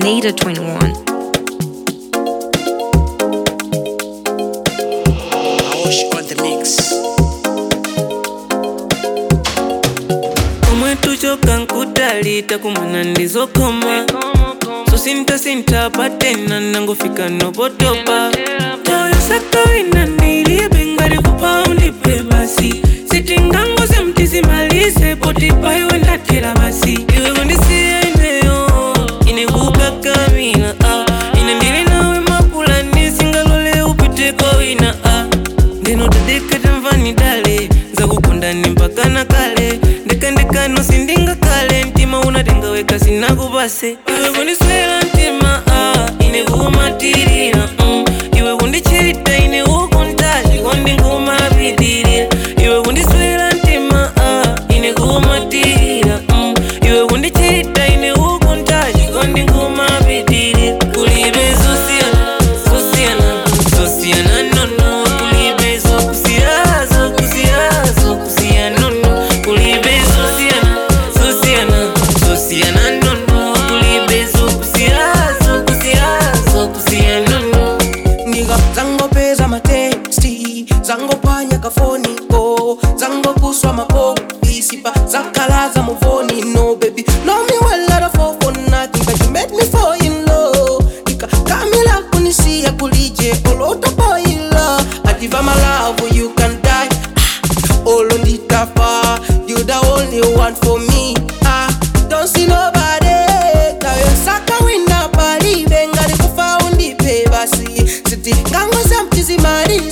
Nita 21. Aosh on the mix. omwe tuchoka nkutalita kumana ndizokoma so sintasinta patena nangofika nopotopa toyo sakawina nilibe ngati kupaundi pe basi sitingangoze mtizimalize poti paiwe ndatera basi iwe kundisiya ineyo ine kukakamila ah. ine ndili nawe mapulani singalole upiteko wina ah. ndinotadeketa mvani dale zakukundani mpaka na kale ndekandekano sindinga kale mtima unatengaweka sinakupase iwe kundiswela mtima ah, ine kumatirira mm. iwe kundichita ine ukuntaji kondinkumapitirira iwe kundiswela mtima ah, ine kumatirira mm. iwe kundichita ine ukuntaji kondinkumapitirira kulibe zosiyana zosiyana zosiyana nono kulibe zokusiya zokusiya zokusiya nono kulibe zosiyana zosiyana zosiyana nono kulibe zokusiya zokusiya zokusiya nono Nigga, zangopeza mateksti zangopanya kafoniko zangokuswa mapokisipa zakalaza muvoni no baby know me well out of all for nothing but you made me fall in love Nika kamila kunisia kulije olota boila adiva my love you can die ah, olo nditafa you the only one for me ah, don't see nobody tayo saka wina palibe ngati kufa undipe basi siti ngangoza mtizimaliza